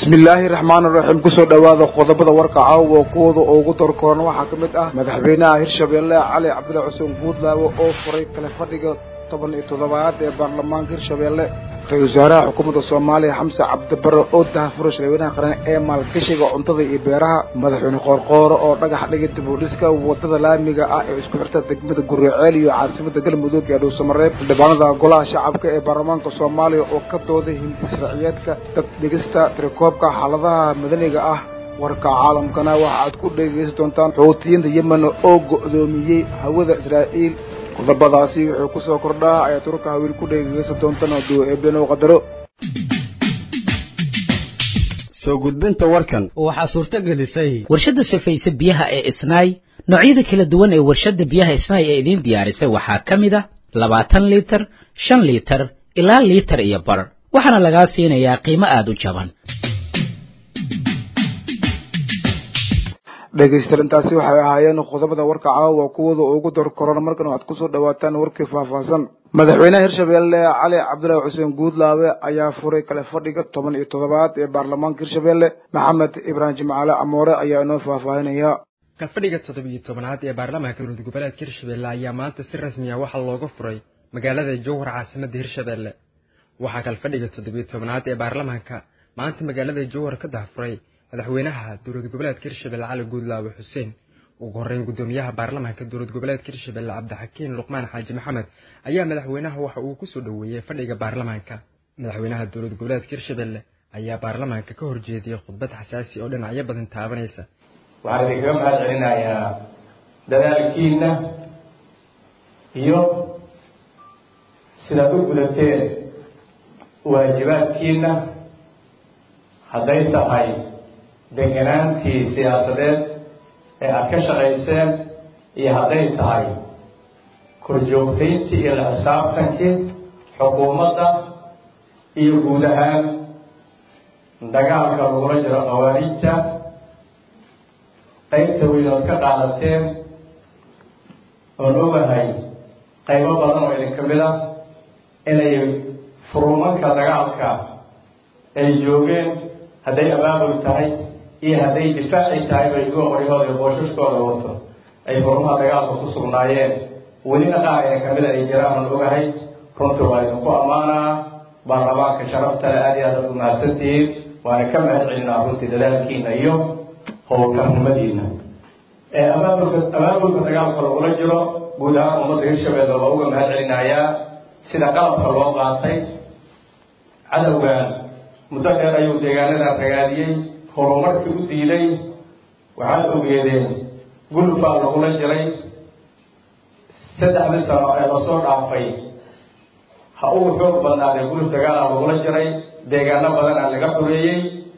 bismillaahi raxmaan raxiim kusoo dhowaada qodobada warka caawa kuwada ugu dorkoona waxaa ka mid ah madaxweynaha hirshabeelle cali cabdilla xuseen guudlaawe oo furay kale fadhiga toban iyo toddobaad ee baarlamaanka hirshabeelle ra-isul wasaaraha xukuumadda soomaaliya xamse cabdibare oo dahafuray shirweynaha qaran ee maalgashiga cuntada iyo beeraha madaxweyne qoorqooro oo dhagax dhigay dibudhiska wadada laamiga ah ee isku xirta degmada guriceel iyo caasimada galmudug ee dhuusamareeb xildhibaanada golaha shacabka ee baarlamaanka soomaaliya oo ka dooday hindi sharciyeedka dad dhigista tirakoobka xaaladaha madaniga ah warka caalamkana waxa aad ku dhegaysan doontaan xuutiyiinta yemen oo go'doomiyey hawada israa'iil qodobadaasi wuxuu ku soo kordhaa ayaad turka hawiil ku dhegaysan doontaan hadduu eebeno qadaro soo gudbinta warkan waxaa suurto gelisay warshadda safayse biyaha ee isnaay noocyada kala duwan ee warshadda biyaha isnaay ee idiin diyaarisay waxaa ka mid a labaatan liitar shan liitar ilaa liitar iyo bar waxaana lagaa siinayaa qiimo aada u jaban dhegaystayaal intaasi waxay ahaayeen qodobada warka caawa kuwada ugu dor korona markan waxaad kusoo dhawaataan warkii faahfaahsan madaxweynaha hirshabeelle cali cabdillaahi xuseen guudlaawe ayaa furay kale fadhiga toban iyo toddobaad ee baarlamaanka hirshabeelle maxamed ibraahim jimcaale amoore ayaa inoo faahfaahinaya kalfadhiga toddobiyo tobanaad ee baarlamaanka dowlad goboleedka hirshabeelle ayaa maanta si rasmi ah waxaa looga furay magaalada jowhar caasimadda hirshabeelle waxaa kalfadhiga toddobiyo tobanaad ee baarlamaanka maanta magaalada jowhar ka dahafuray madaxweynaha dowlad goboleedka hirshabelle cali guudlaawe xuseen ugu horreyn guddoomiyaha baarlamaanka dowlad goboleedka hirshabelle cabdixakiin luqmaan xaaji maxamed ayaa madaxweynaha waxa uu kusoo dhoweeyey fadhiga baarlamaanka madaxweynaha dowlad goboleedka hirshabelle ayaa baarlamaanka ka horjeediyey khudbad xasaasi oo dhinacyo badan taabanaysa waxaan idinkaga mahad celinayaa dadaalkiina iyo sidaad u gudateen waajibaadkiina hadday tahay deganaantii siyaasadeed ee aada ka shaqayseen iyo hadday tahay korjoogtayntii iyo la xisaabtankii xukuumadda iyo guud ahaan dagaalka lagula jiro khawaariijta qaybta weynood ka qaadateen oon ogahay qaybo badan oo idinka mid ah inay furuumanka dagaalka ay joogeen hadday abaabul tahay iyo hadday difaaci tahay bay igu qoryahooda iyo booshaskooda wato ay furmaha dagaalka ku sugnaayeen welina qaar ee kamida ay jiraan oon ogahay runtii waa idinku ammaanaa baarlamaanka sharaftale aad iyo aad ad u mahadsantihiin waana ka mahad celinaa runtii dadaalkiina iyo howlkarnimadiina abaabulka abaabulka dagaalka lagula jiro guud ahaan ummadda hirshabeelle waa uga mahad celinayaa sida qalabka loo qaatay cadowgan muddo dheer ayuu deegaanadan ragaadiyey horumarkii u diiday waxaad ogeedeen gulufaa lagula jiray saddexdii sano ee lasoo dhaafay ha ugu xoog badnaadee guluf dagaalaa lagula jiray deegaano badanaa laga xoreeyey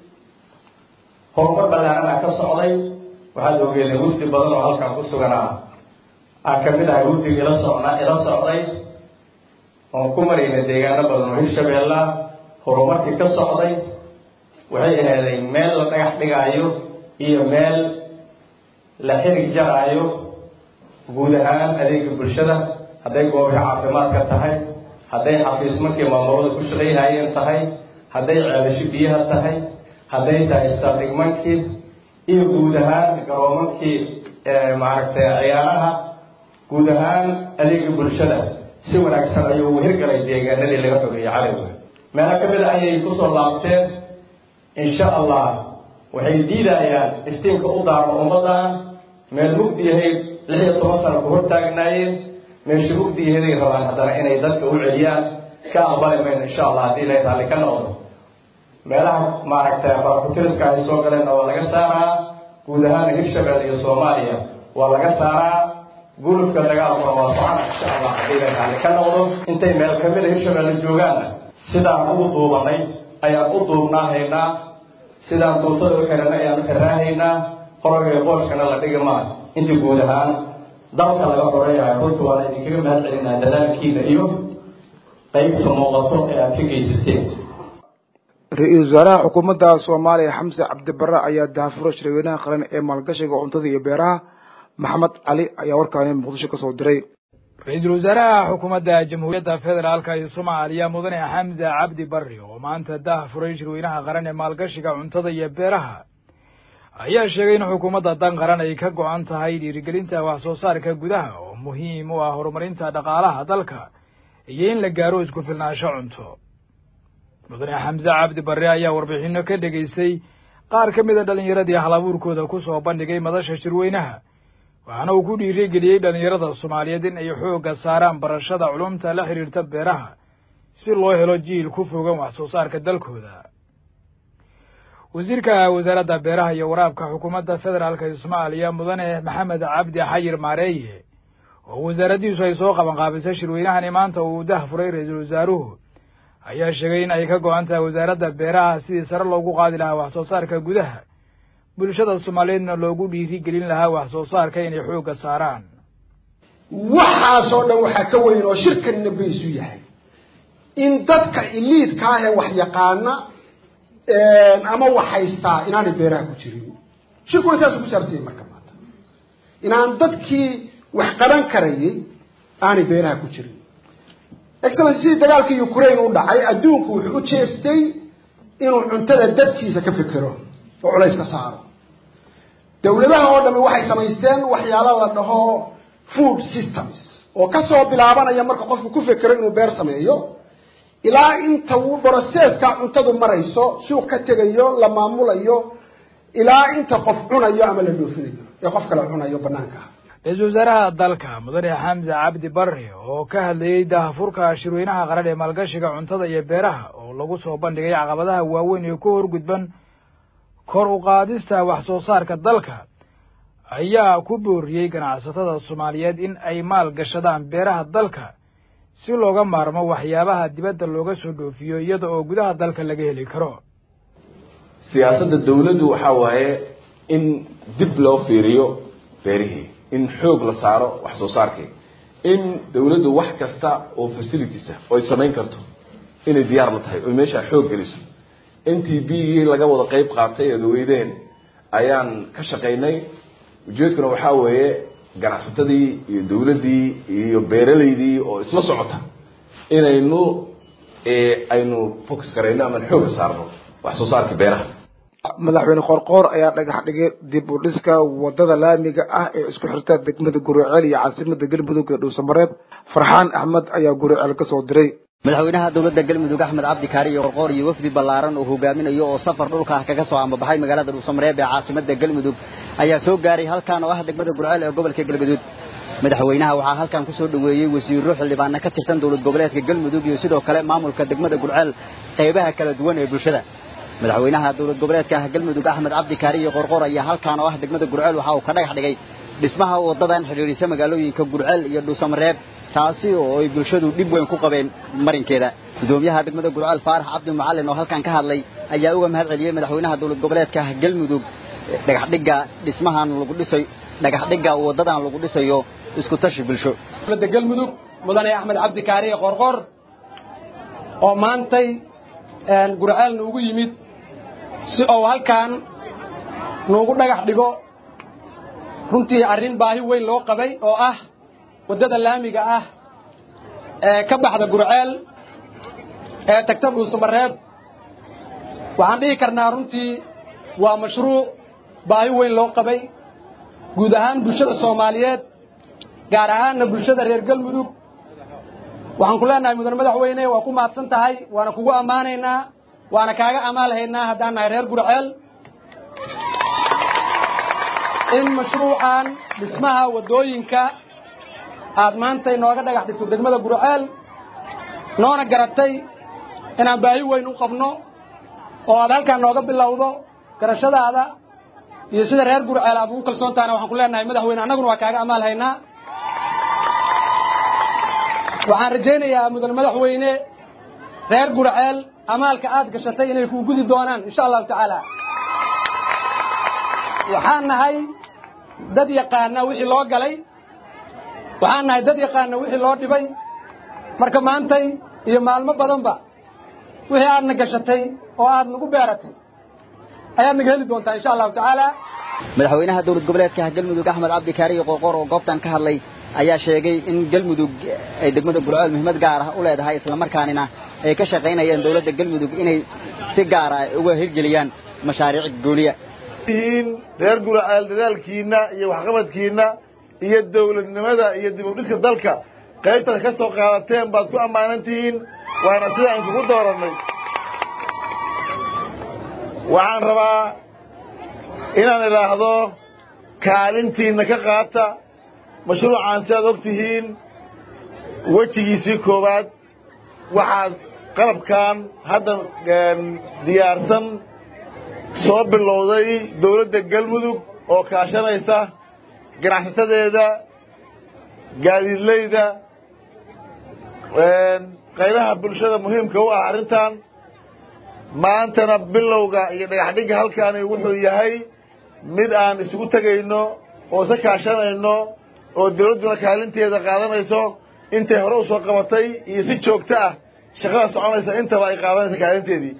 horumar ballaarana ka socday waxaad ogeedeen wufdi badan oo halkan ku suganaa aa ka mid ahay wufdiga ila socna ila socday oon ku marayna deegaano badan oo hirshabeella horumarkii ka socday waxay aheeday meel la dhagax dhigaayo iyo meel la xirig jaraayo guud ahaan adeega bulshada hadday goobii caafimaadka tahay hadday xafiismankii maamulada ku shaqayhayeen tahay hadday ceelasho biyaha tahay hadday tahay saldhigmankii iyo guud ahaan garoomankii maaragtay ciyaaraha guud ahaan adeega bulshada si wanaagsan ayuu ugu hirgalay deegaanadii laga xogeeyey cadowga meelo ka mid a ayay kusoo laabteen insha allah waxay diidayaan iftiinka u daarmo ummaddan meel mugdi yahayd lix iyo toban sano ku hortaagnaayeen meesha mugdi yahaday rabaan haddana inay dadka u celiyaan ka aqbali mayno insha allah haddii la raalli ka noqdo meelaha maaragtay barakutiriska ay soo galeenna waa laga saaraa guud ahaan hirshabelle iyo soomaaliya waa laga saaraa gulufka dagaalkuna waa socona insha allah haddii la raalli ka noqdo intay meel kamida hirshabelle joogaanna sidaan ugu duubanay ayaan u duubnaahaynaa sidaan duubtada u xihanay ayaan u xiraahaynaa qoragay qooshkana la dhigi maa inta guud ahaan dalka laga xoreeyahay runta waana idinkaga mahad celinaa dadaalkiina iyo qaybta muuqato ee aad ka geysateen ra-iisul wasaaraha xukuumadda soomaaliya xamse cabdibare ayaa dahafuray shirweynaha qaran ee maalgashiga cuntada iyo beeraha maxamed cali ayaa warkaani muqdisho kasoo diray ra-iisul wasaaraha xukuumadda jamhuuriyadda federaalka ee soomaaliya mudane xamse cabdi barri oo maanta dah furay shirweynaha qaran ee maalgashiga cuntada iyo beeraha ayaa sheegay in xukuumadda dan qaran ay ka go-an tahay dhiirigelinta wax soo saarka gudaha oo muhiim u ah horumarinta dhaqaalaha dalka iyo in la gaaro isku filnaansho cunto mudane xamse cabdi barre ayaa warbixino ka dhegaystay qaar ka mid a dhallinyaradii halabuurkooda ku soo bandhigay madasha shirweynaha waxaana uu ku dhiirigeliyey dhallinyarada soomaaliyeed in ay xoogga saaraan barashada culumta la xidhiirta beeraha si loo helo jiil ku fogan wax soo saarka dalkooda wasiirka wasaaradda beeraha iyo waraabka xukuumadda federaalka ee soomaaliya mudane maxamed cabdi xayir maareeye oo wasaaraddiisu ay soo qabanqaabisay shirweynahani maanta uu dah furay ra-iisul wasaaruhu ayaa sheegay in ay ka go-an tahay wasaaradda beeraha sidii sare loogu qaadi lahaa wax soo saarka gudaha bulshada soomaaliyeedna loogu dhiirigelin lahaa wax soo saarka inay xoogga saaraan waxaasoo dhan waxaa ka weyn oo shirkanna baysu yahay in dadka iliidka ah ee wax yaqaana ama wax haystaa inaanay beeraha ku jirin shirkuna saasuu ku saabsanyay marka maanta inaan dadkii wax qaban karayay aanay beeraha ku jirin excellency sidii dagaalkii ukraine u dhacay adduunku wuxuu u jeestay inuu cuntada dadkiisa ka fikiro oo culays ka saaro dawladaha oo dhami waxay samaysteen waxyaala la dhaho food systems oo kasoo bilaabanaya marka qofku ku fekero inuu beer sameeyo ilaa inta uu broseska cuntadu marayso suuq ka tegayo la maamulayo ilaa inta qof cunayo ama la dhoofinayo ee qof kale cunayo banaanka ah ra-iisul wasaaraha dalka mudane xamse cabdi barre oo ka hadlayey dahafurka shirweynaha qaran ee maalgashiga cuntada iyo beeraha oo lagu soo bandhigay caqabadaha waaweyn ee ku horgudban kor u qaadista wax soo saarka dalka ayaa ku booriyey ganacsatada soomaaliyeed in ay maal gashadaan beeraha dalka si looga maarmo waxyaabaha dibadda looga soo dhoofiyo iyada oo gudaha dalka laga heli karo siyaasadda dawladdu waxaa waaye in dib loo fiiriyo beerihii in xoog la saaro wax soo saarkii in dawladdu wax kasta oo facilitiesa oy samayn karto inay diyaar la tahay oy meeshaa xoog geliso n t b laga wada qeyb qaatay eed weydeen ayaan ka shaqaynay ujeedkuna waxaa weeye ganacsatadii iyo dawladdii iyo beeralaydii oo isla socota inaynu aynu focus garayno amaan xooga saarno wax soo saarka beeraha madaxweyne qorqoor ayaa dhagax dhigay dib u dhiska wadada laamiga ah ee isku xirta degmada guriceel iyo caasimada galmudug ee dhuusamareeb farxaan axmed ayaa guriceel ka soo diray madaxweynaha dowladda galmudug axmed cabdi kaari iyo qorqoor iyo wafdi ballaaran oo hogaaminayo oo safar dhulka ah kaga soo ambabaxay magaalada dhuusamareeb ee caasimada galmudug ayaa soo gaaray halkan oo ah degmada gurceel ee gobolka galgaduud madaxweynaha waxaa halkan ku soo dhoweeyey wasiirro xildhibaana ka tirsan dowlad goboleedka galmudug iyo sidoo kale maamulka degmada gurceel qaybaha kala duwan ee bulshada madaxweynaha dowlad goboleedka galmudug axmed cabdi kaari iyo qorqoor ayaa halkan oo ah degmada gurceel waxa uu ka dhagax dhigay dhismaha wadadan xidhiidhisa magaalooyinka gurceel iyo dhuusamareeb taasi oo ay bulshadu dhib weyn ku qabeen marinkeeda gudoomiyaha degmada gurceel faarax cabdi macalin oo halkan ka hadlay ayaa uga mahad celiyey madaxweynaha dowlad goboleedka galmudug dhagaxdhigga dhismahan lagu dhisay dhagaxdhigga wadadan lagu dhisayo isku tashi bulsho dowladda galmudug mudane axmed cabdi kaariye qorqor oo maantay gurceel nuugu yimid si uu halkan nuugu dhagax dhigo runtii arrin baahi weyn loo qabay oo ah waddada laamiga ah ee ka baxda gurceel ee tagta dhuusamareeb waxaan dhihi karnaa runtii waa mashruuc baahi weyn loo qabay guud ahaan bulshada soomaaliyeed gaar ahaanna bulshada reer galmudug waxaan ku leenahay mudane madaxweyne waa ku mahadsan tahay waana kugu ammaanaynaa waana kaaga amaalhaynaa haddaan nahay reer gurceel in mashruucan dhismaha waddooyinka aad maanta inooga dhagax dhigto degmada gurceel noona garatay inaan baahi weyn u qabno oo aad halkaan nooga bilowdo garashadaada iyo sida reer gurceel aad ugu kalsoon tahana waxaan ku leenahay madaxweyne annaguna waa kaaga amaal haynaa waxaan rajaynayaa mudane madaxweyne reer gurceel amaalka aad gashatay inay kuu gudi doonaan insha allahu tacaala waxaan nahay dad yaqaana wixii loo galay waxaan nahay dad yaqaana wixii loo dhibay marka maantay iyo maalmo badanba wixii aadna gashatay oo aad nagu beeratay ayaad naga heli doontaa insha allahu tacaala madaxweynaha dowlad goboleedka galmudug axmed cabdi kaariye qorqor oo goobtan ka hadlay ayaa sheegay in galmudug ay degmada gurceel muhiimad gaar ah u leedahay islamarkaanina ay ka shaqaynayaan dowladda galmudug inay si gaar ah uga hirgeliyaan mashaariic gooniya yihiin reer guraceel dadaalkiinna iyo waxqabadkiinna iyo dawladnimada iyo dib u dhiska dalka qaybtaad ka soo qaadateen baad ku ammaanan tihiin waana sida aan kugu doorannay waxaan rabaa inaan idhaahdo kaalintiinna ka qaata mashruucaan si aad og tihiin wejigiisii koowaad waxaad qalabkan hadda diyaarsan soo bilowday dawladda galmudug oo kaashanaysa ganacsatadeeda gaadiidleyda qaybaha bulshada muhiimka u ah arrintan maantana bilowga iyo dhagaxdhigga halkaani wuxuu yahay mid aan isugu tegayno oo isa kaashanayno oo dawladduna kaalinteeda qaadanayso intay hore u soo qabatay iyo si joogto ah shaqada soconaysa intaba ay qaadanaysa kaalinteedii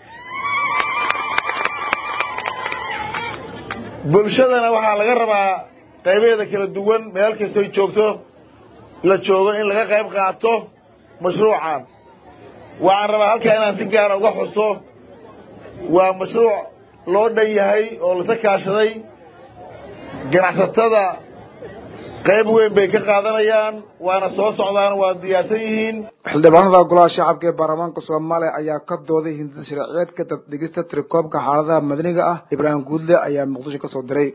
bulshadana waxaa laga rabaa qaybaheeda kala duwan meel kastoy joogto la joogo in laga qayb qaato mashruucan waxaan rabaa halkaa inaan si gaara uga xuso waa mashruuc loo dhan yahay oo lasa kaashaday ganacsatada qayb weyn bay ka qaadanayaan waana soo socdaan waa diyaarsan yihiin xildhibaanada golaha shacabka ee baarlamaanka soomaaliya ayaa ka dooday hindida sharciyeedka dabdhigista tirikoobka xaaladaha madaniga ah ibraahim guudle ayaa muqdisho ka soo diray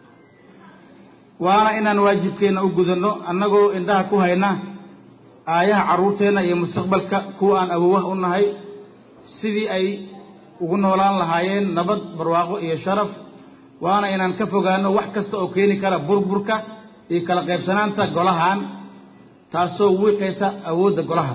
waana inaan waajibkeenna u gudanno annagoo indhaha ku hayna aayaha carruurteenna iyo mustaqbalka kuwa aan awowaha u nahay sidii ay ugu noolaan lahaayeen nabad barwaaqo iyo sharaf waana inaan ka fogaano wax kasta oo keeni kara burburka iyo kala qaybsanaanta golahan taasoo wiiqaysa awoodda golaha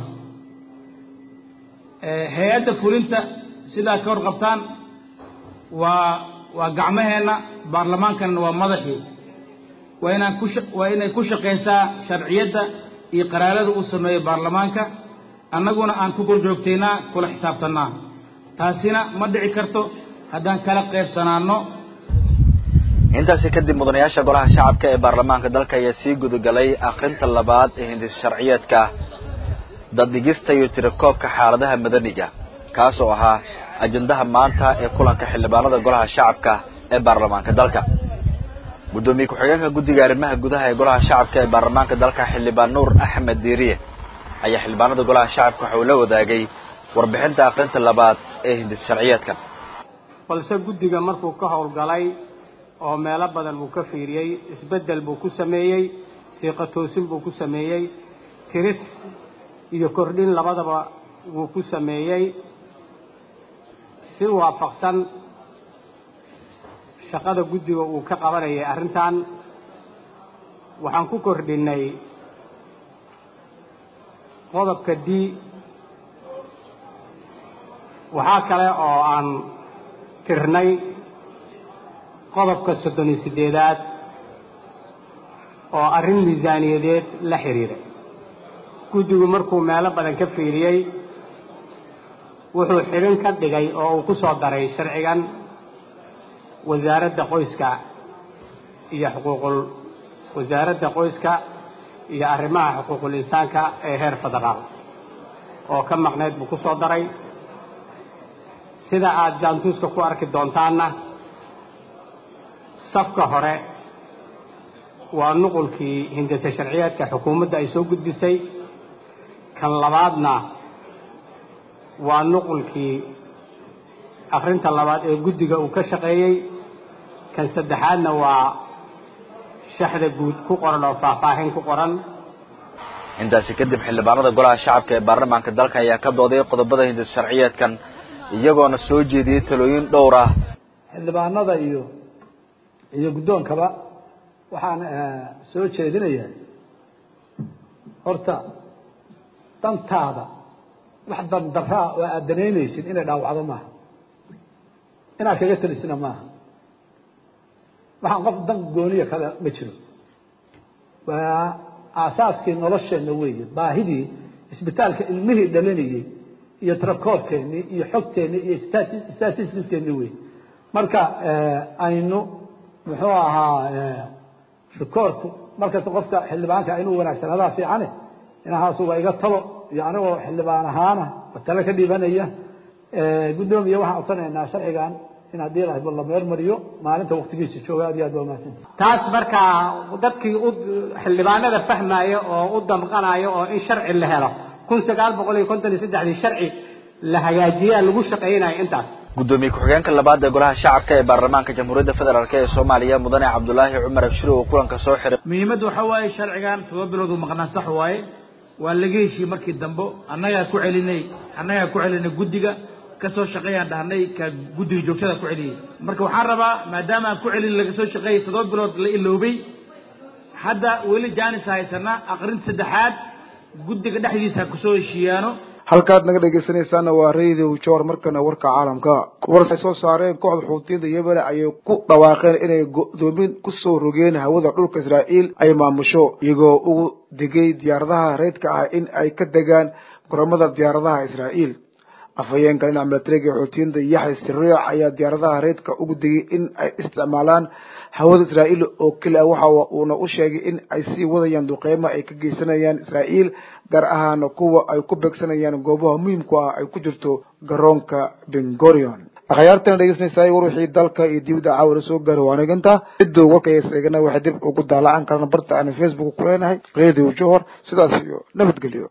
hay-adda fulinta sidaa ka hor qabtaan waa waa gacmaheenna baarlamaankanna waa madaxii waa inaan ku waa inay ku shaqaysaa sharciyadda iyo qaraarada uu sameeyo baarlamaanka annaguna aan ku korjoogtaynaa kula xisaabtannaa taasina ma dhici karto haddaan kala qaybsanaanno intaasi kadib mudanayaasha golaha shacabka ee baarlamaanka dalka ayaa sii gudagalay akhrinta labaad ee hindis sharciyeedka daddhigista iyo tirakoobka xaaladaha madaniga kaas oo ahaa ajendaha maanta ee kulanka xildhibaanada golaha shacabka ee baarlamaanka dalka guddoomiye ku-xigeenka guddiga arrimaha gudaha ee golaha shacabka ee baarlamaanka dalka xildhibaan nuur axmed diiriye ayaa xildhibaanada golaha shacabka waxa uu la wadaagay warbixinta akhrinta labaad ee hindis sharciyeedkan balse guddiga markuu ka howlgalay oo meelo badan buu ka fiiriyey isbeddel buu ku sameeyey siiqa toosin buu ku sameeyey tiris iyo kordhin labadaba wuu ku sameeyey si waafaqsan shaqada guddiga uu ka qabanayay arrintan waxaan ku kordhinnay qodobka d waxaa kale oo aan tirnay qodobka soddon iyo siddeedaad oo arrin miisaaniyadeed la xidhiiray guddigu markuu meelo badan ka fiiriyey wuxuu xidhin ka dhigay oo uu ku soo daray sharcigan wasaaradda qoyska iyo xuquuqul wasaaradda qoyska iyo arrimaha xuquuqul insaanka ee heer federaal oo ka maqnayd buu ku soo daray sida aada jaantuuska ku arki doontaanna safka hore waa nuqulkii hindase sharciyeedka xukuumadda ay soo gudbisay kan labaadna waa nuqulkii akhrinta labaad ee guddiga uu ka shaqeeyey kan saddexaadna waa shaxda guud ku qoran oo faahfaahin ku qoran intaasi kadib xildhibaanada golaha shacabka ee baarlamaanka dalka ayaa ka dooday qodobada hindis sharciyeedkan iyagoona soo jeediyey talooyin dhowr ah xildhibaanada iyo iyo guddoonkaba waxaan soo jeedinayaa horta dantaada wax dandaraa oo aad danaynaysid inay dhaawacdo maaha inaad kaga telisina maaha waxaan qof dan gooniya kale ma jiro waa aasaaskii nolosheenna weeye baahidii isbitaalka ilmihii dhalinayey iyo tirakoobkeennii iyo xogteennii iyo statistiskeenni wey marka aynu muxuu ahaa rikoorku markasta qofka xildhibaanka inuu wanaagsanadaa fiicane inahaasuba iga talo iyo anigoo xildhibaan ahaana tale ka dhiibanaya guddoomiye waxaan codsanaynaa sharcigan in haddii la la meermariyo maalinta waktigiisa jooga aad iyo aad baa umahadsanta taas markaa dadkii u xildhibaanada fahmaya oo u damqanaya oo in sharci la helo kun sagaal boqol iyo konton iyo saddexdii sharci la hagaajiyaa lagu shaqaynaya intaas gudoomiye ku-xigeenka labaad ee golaha shacabka ee baarlamaanka jamhuuriyadda federaalk ee soomaaliya mudane cabdulaahi cumar abshir oo kulanka soo xiray muhiimadda waxaa waaye sharcigan todoba bilood uu maqnaa sax waaye waa laga heshiiyey markii dambe annagaa ku celinay annagaa ku celinay guddiga kasoo shaqeeyaan dhahnay ka guddiga joogtada ku celiyey marka waxaan rabaa maadaama aan ku celin laga soo shaqeeyay toddoba bilood la iloobay hadda weli jaanis haysana aqrinta saddexaad guddiga dhexdiisa ha kusoo heshiiyaano halkaad naga dhegeysanaysaana waa radio joor markana warka caalamka war ay soo saareen kooxda xuutiyada yemen ayay ku dhawaaqeen inay go-doomin kusoo rogeen hawada dhulka israa'iil ay maamusho iyagoo ugu digay diyaaradaha reydka ah in ay ka degaan garoomada diyaaradaha israa'iil afhayeenka dhinaca milatariga ee xuutiyada yaxya siriic ayaa diyaaradaha reydka ugu digay in ay isticmaalaan hawada israa'iil oo keliya waxa uuna u sheegay in ay sii wadayaan duqeymo ay ka geysanayaan israa'iil gaar ahaan kuwa ay ku beegsanayaan goobaha muhiimku ah ay ku jirto garoonka bengorion akhyaartana dhegeysanaysaay war wixii dalka iyo dibadda caawira soo gaara waaniganta ciduu warkayseegana waxay dib ugu daalacan karaan barta aan facebook ku leenahay radio johor sidaas iyo nabadgelyo